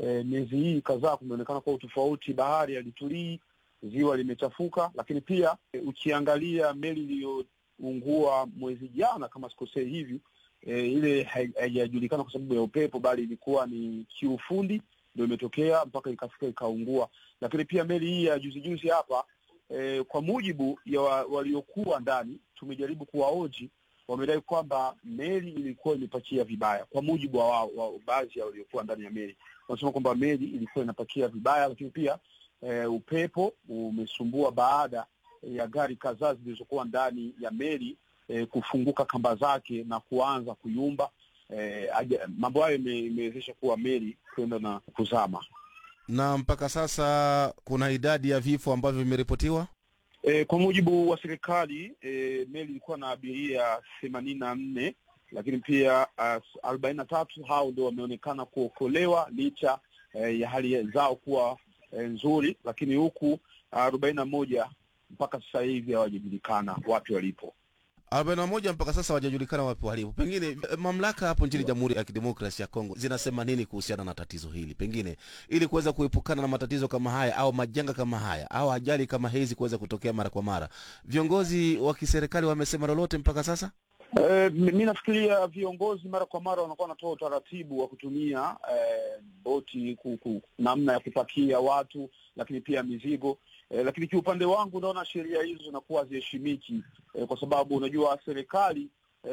e, miezi hii kadhaa kumeonekana kwa utofauti, bahari halitulii, ziwa limechafuka, lakini pia e, ukiangalia meli iliyoungua mwezi jana kama sikosei hivi e, ile haijajulikana kwa sababu ya upepo, bali ilikuwa ni kiufundi ndio imetokea mpaka ikafika ikaungua. Lakini pia meli hii ya juzi juzi hapa e, kwa mujibu ya wa, waliokuwa ndani, tumejaribu kuwaoji, wamedai kwamba meli ilikuwa imepakia vibaya. Kwa mujibu wa, wa, wa baadhi ya waliokuwa ndani ya meli, wanasema kwamba meli ilikuwa inapakia vibaya, lakini pia e, upepo umesumbua baada ya gari kadhaa zilizokuwa ndani ya meli e, kufunguka kamba zake na kuanza kuyumba. E, mambo hayo imewezesha kuwa meli kwenda na kuzama. Na mpaka sasa kuna idadi ya vifo ambavyo vimeripotiwa. E, kwa mujibu wa serikali e, meli ilikuwa na abiria themanini na nne lakini pia arobaini na tatu hao ndio wameonekana kuokolewa licha e, ya hali zao kuwa e, nzuri, lakini huku arobaini na moja mpaka sasa hivi hawajajulikana wapi walipo. arobaini na moja mpaka sasa hawajajulikana wapi walipo. Pengine mamlaka hapo nchini Jamhuri ya Kidemokrasia ya Kongo zinasema nini kuhusiana na tatizo hili, pengine ili kuweza kuepukana na matatizo kama haya au majanga kama haya au ajali kama hizi kuweza kutokea mara kwa mara? Viongozi wa kiserikali wamesema lolote mpaka sasa? E, mi nafikiria viongozi mara kwa mara wanakuwa wanatoa utaratibu wa kutumia e, boti kuku, namna ya kupakia watu lakini pia mizigo e, lakini kiupande wangu naona sheria hizo zinakuwa haziheshimiki e, kwa sababu unajua serikali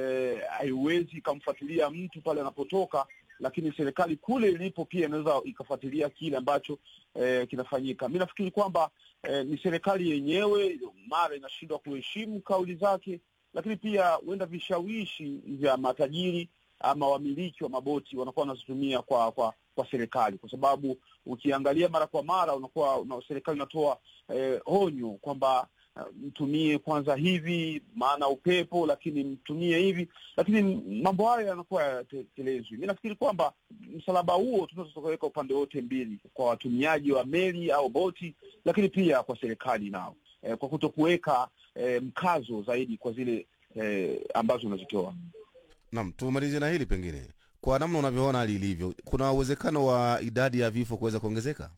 haiwezi e, ikamfuatilia mtu pale anapotoka, lakini serikali kule ilipo pia inaweza ikafuatilia kile ambacho e, kinafanyika. Mi nafikiri kwamba e, ni serikali yenyewe mara inashindwa kuheshimu kauli zake lakini pia huenda vishawishi vya matajiri ama wamiliki wa maboti wanakuwa wanazitumia kwa kwa kwa serikali, kwa sababu ukiangalia mara kwa mara unakuwa una, serikali inatoa eh, onyo kwamba uh, mtumie kwanza hivi, maana upepo, lakini mtumie hivi, lakini mambo hayo yanakuwa yatekelezwi. Mi nafikiri kwamba msalaba huo tunaweza tukaweka upande wote mbili, kwa watumiaji wa meli au boti, lakini pia kwa serikali nao eh, kwa kuto kuweka E, mkazo zaidi kwa zile e, ambazo unazitoa. Naam, tumalizie na hili pengine, kwa namna unavyoona hali ilivyo, kuna uwezekano wa idadi ya vifo kuweza kuongezeka?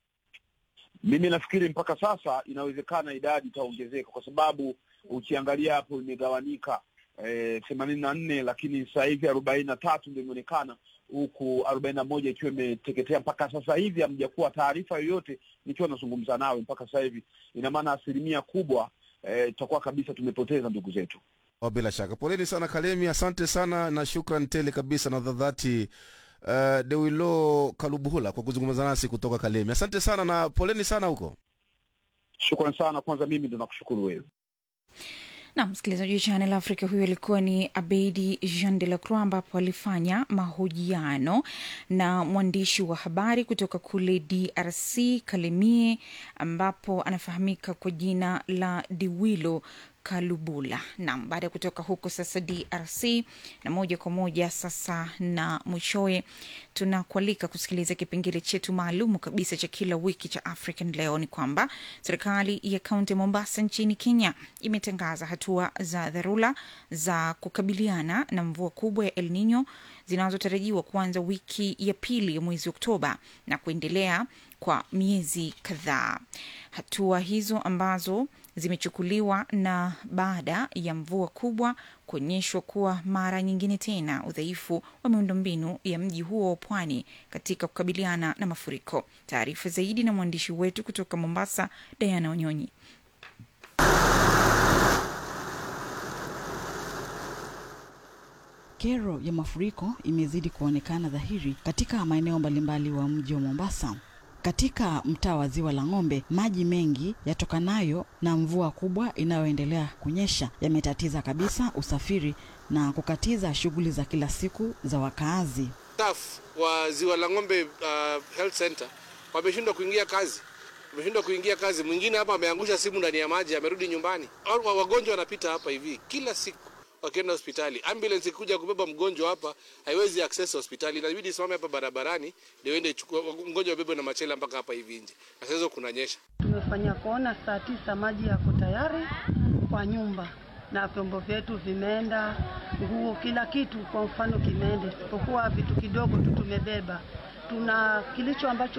Mimi nafikiri mpaka sasa inawezekana idadi itaongezeka, kwa sababu ukiangalia hapo imegawanika themanini na nne lakini sasa hivi arobaini na tatu ndio imeonekana huku arobaini na moja ikiwa imeteketea. Mpaka sasa hivi hamjakuwa taarifa yoyote nikiwa nazungumza nawe mpaka sasa hivi, ina maana asilimia kubwa tutakuwa e, kabisa tumepoteza ndugu zetu. Oh, bila shaka poleni sana Kalemi, asante sana na shukran tele kabisa na dhadhati uh, Dewilo Kalubuhula kwa kuzungumza nasi kutoka Kalemi. Asante sana na poleni sana huko. Shukran sana, kwanza mimi ndo nakushukuru wewe na msikilizaji wa Channel Africa, huyo alikuwa ni Abedi Jean de la Croix, ambapo alifanya mahojiano na mwandishi wa habari kutoka kule DRC Kalemie, ambapo anafahamika kwa jina la Diwilo Kalubula. Naam, baada ya kutoka huko sasa DRC na moja kwa moja sasa na mwishowe tunakualika kusikiliza kipengele chetu maalumu kabisa cha kila wiki cha African Leo. Ni kwamba serikali ya kaunti ya Mombasa nchini Kenya imetangaza hatua za dharura za kukabiliana na mvua kubwa ya El Nino zinazotarajiwa kuanza wiki ya pili ya mwezi Oktoba na kuendelea kwa miezi kadhaa. Hatua hizo ambazo zimechukuliwa na baada ya mvua kubwa kuonyeshwa kuwa mara nyingine tena udhaifu wa miundombinu ya mji huo wa pwani katika kukabiliana na mafuriko. Taarifa zaidi na mwandishi wetu kutoka Mombasa, Diana Onyonyi. Kero ya mafuriko imezidi kuonekana dhahiri katika maeneo mbalimbali wa mji wa Mombasa. Katika mtaa wa Ziwa la Ng'ombe, maji mengi yatokanayo na mvua kubwa inayoendelea kunyesha yametatiza kabisa usafiri na kukatiza shughuli za kila siku za wakaazi. Staff wa Ziwa la Ng'ombe uh, Health Center wameshindwa kuingia kazi, wameshindwa kuingia kazi. Mwingine hapa ameangusha simu ndani ya maji, amerudi nyumbani. Wagonjwa wanapita hapa hivi kila siku wakienda hospitali. Ambulance ikikuja kubeba mgonjwa hapa haiwezi access hospitali, inabidi isimame hapa barabarani ndio ende chukua mgonjwa wabebe na machela mpaka hapa hivi nje, na sasa kunanyesha. Tumefanya kuona saa tisa maji yako tayari kwa nyumba na vyombo vyetu vimeenda, nguo, kila kitu kwa mfano kimeenda, isipokuwa vitu kidogo tu tumebeba. Tuna kilicho ambacho